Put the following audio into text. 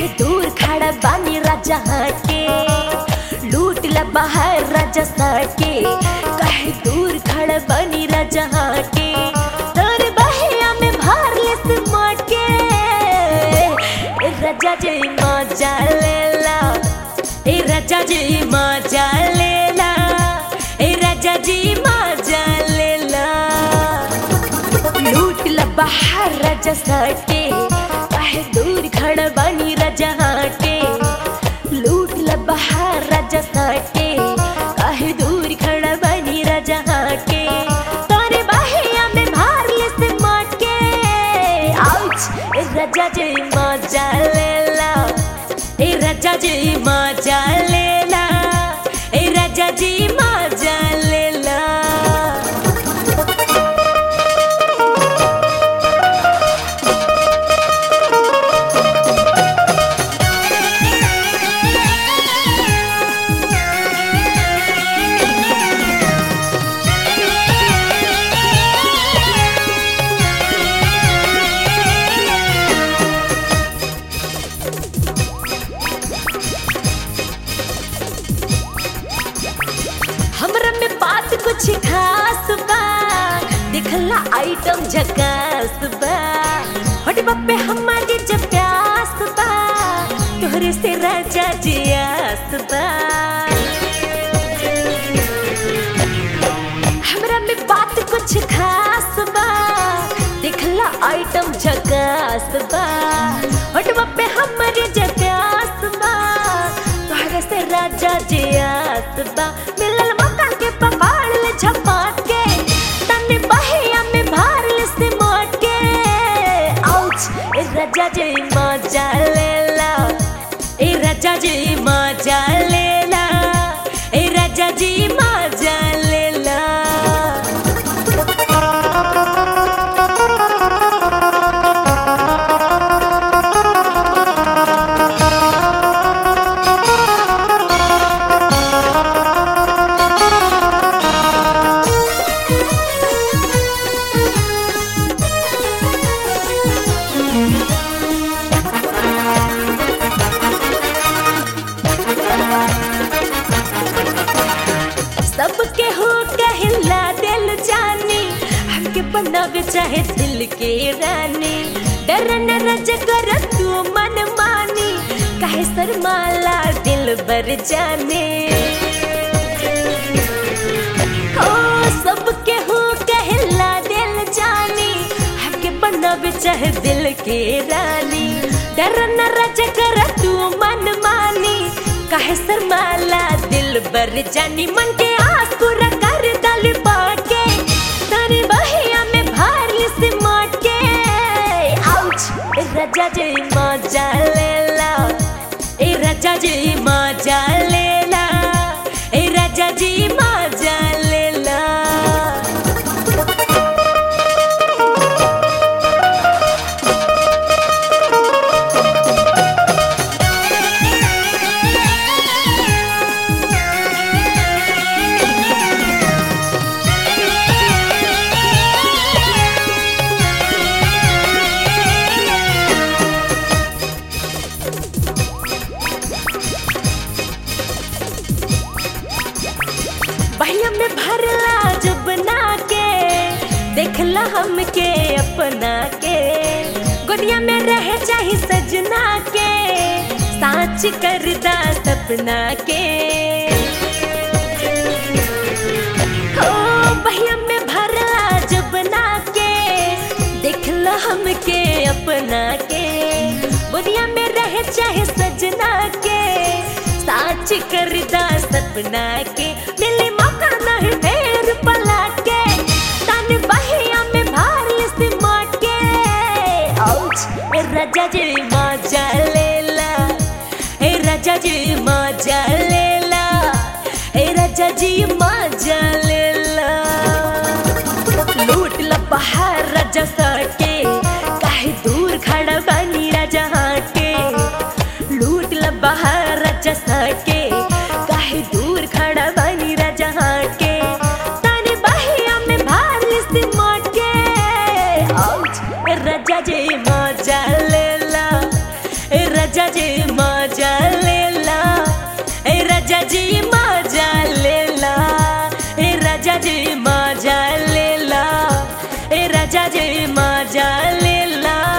कहे दूर खड़ा बानी राजा के लूट ला बाहर राजा के कहे दूर खड़ा बानी राजा के तोर बहिया में भार ले सिमट के ए राजा जी मजा लेला ए राजा जी मजा लेला ए राजा जी मजा लेला लूट ला बाहर राजा के काहे दूर खड़ा बानी राजा के लूट ला बाहर राजा के काहे दूर खड़ा बानी राजा के तारे बाहिया में भार ले से माट के आउच ए राजा जी मजा लेला ए राजा जी मजा लेला ए राजा जी मजा लेला हमरा में बात कुछ खास बा दिखला आइटम झकास बा हट बप्पे हमारी जब प्यास बा तोहरे से राजा जी आस बा हमरा में बात कुछ खास बा दिखला आइटम झकास बा हट बप्पे हमारी जब प्यास बा तोहरे से राजा जी आस बा मिलल मौका के पकड़ ले झपाट के तने बहिया में भार ले से मोट के आउच ए राजा जी मजा लेला ए राजा जी मजा लेला ए राजा जी मजा लेला सबके हो कहला दिल जानी हमके बनावे चाहे दिल के रानी डर न रज कर तू मन मानी काहे शर्माला दिल बर जाने ओ सबके हो कहला दिल जानी हमके बनावे चाहे दिल के रानी डर न रज कर तू मन मानी काहे शर्माला दिल बर जानी मन के आस पूरा कर दल बाट के तारे बहिया में भार ले से माट के आउच ए राजा जी मजा लेला ए राजा जी मजा लेला ए राजा जी मजा लेला बहिया में भरला जब ना के देखला हमके अपना के गोदिया में रहे चाहे सजना के साच करदा सपना के हो बहिया में भरला जब ना के देखला हमके अपना के गोदिया में रहे चाहे सजना के साच करदा सपना के मिले मौका नहीं फेर पलट के तन बहिया में भार ले से माट के आउच ए राजा जी मजा लेला ए राजा जी मजा लेला ए राजा जी मजा लेला लूट ला बाहर राजा के काहे दूर खड़ा बनी राजा के लूट ला बाहर राजा के काहे दूर खड़ा बनी राजा के ताने बहिया में भार ले से माट के आउच ए राजा जी मजा लेला ए राजा राजा जी मजा लेला ए राजा जी मजा लेला ए राजा जी मजा लेला ए राजा जी मजा लेला